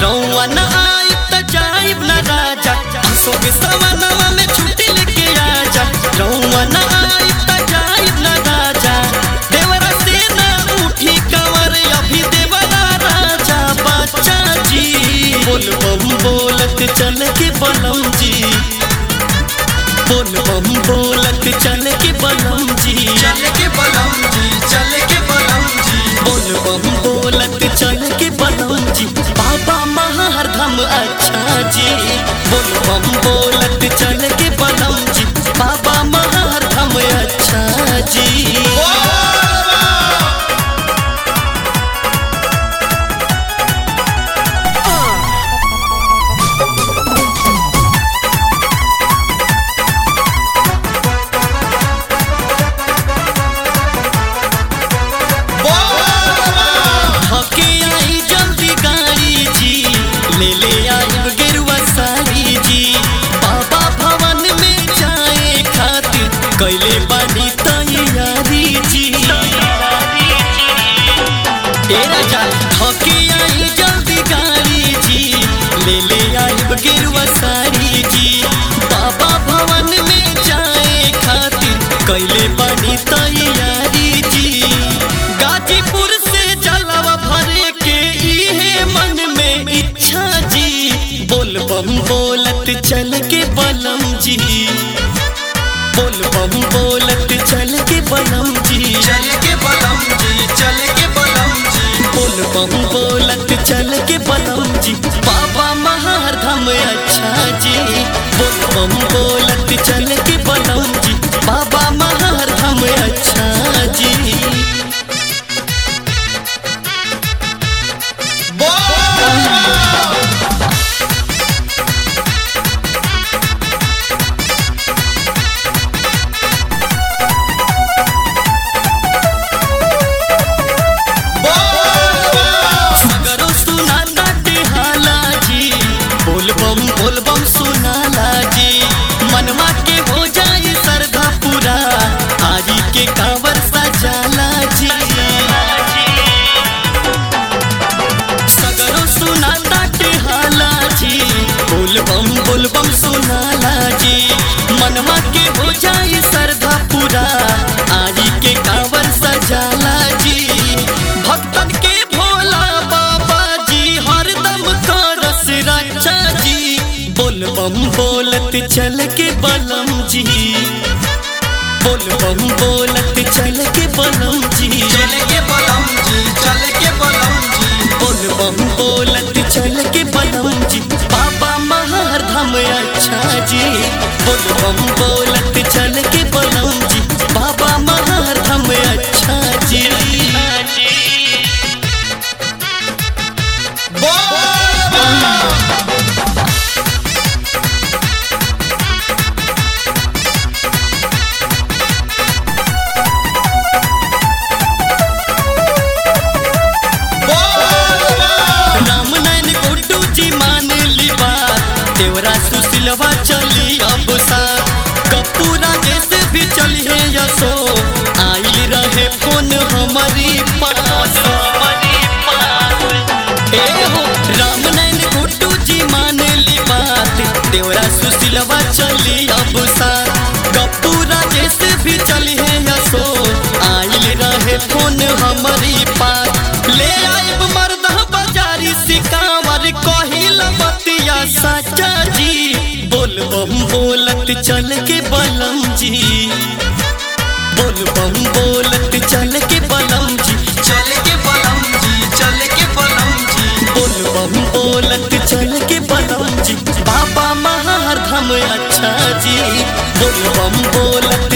रौआ न आइब त जाइब न राजा सोगे सवनवा में छुट्टी लेके आजा रौआ न आइब त जाइब न राजा देवरा से न उठी कंवर अभी देवरा राजा बच्चा जी बोल बम बोलत चल के बलम जी बोल बम बोलत चल के बलम जी चल के बलम जी चल के बलम जी बोल बम बोलत चल के बलम जी बाबा महारधम अच्छा जी बोल बम बोलत चल के बलम जी बाबा महारधम अच्छा जी हके आई जल्दी गाड़ी जी ले ले आइब गेरुआ साड़ी जी बाबा भवन में जाए खातिर कैले बानी तैयारी जी ए राजा हके आई जल्दी गाड़ी जी ले ले आइब गेरुआ साड़ी जी बाबा भवन में जाए खातिर कैले बानी तैयारी जी गाजीपुर से जलवा भरे के इहे मन में इच्छा जी बोल बम बोलत चल के बलम जी बोल बम बोलत चल के बलम जी चल के बलम जी चल के बलम जी बोल बम बोलत चल के बलम जी बाबा महारधम अच्छा जी बोल बम बोलत चल के बलम जी बाबा महारधम अच्छा जी मगरो सुनाता हाला जी बोल बम बोल बम सुनाला जी मनवा के हो जाए सरधा पूरा आरी के कांवर सजाला जी सगरो सुनाता हाला जी बोल बम बोल बम सुनाला जी मनवा के हो जाए सरधा पूरा आरी के कांवर सजाला जी भक्तन के भोला बाबा जी हरदम करस रक्षा जी बोल बम बोलत चल के बलम जी बोल बम बोलत चल के बलम जी चल के बलम जी चल के बलम जी बोल बम बोलत चल के बलम जी बाबा महारधम अच्छा जी बोल बम बोलत चल के बलम जी बाबा महारधम अच्छा जी राम नैन गुड्डू जी मान ली बात देवरा सुशीलवा चली अब साथ कपूरा जैसे भी चली है यसो आइल रहे फोन हमारी पास ए हो राम नैन गुड्डू जी मान ली बात देवरा सुशीलवा चली अब साथ कपूरा जैसे भी चली है यसो आइल रहे फोन हमारी पास ले आइब मर्द बाजारी सिकावर कहिल बतिया सच्चा जी बोल बम बोलत चल के बलम जी बोल बम बोलत चल के बलम जी चल के बलम जी चल के बलम जी बोल बम बोलत चल के बलम जी बाबा महारधम अच्छा जी बोल बम बोलत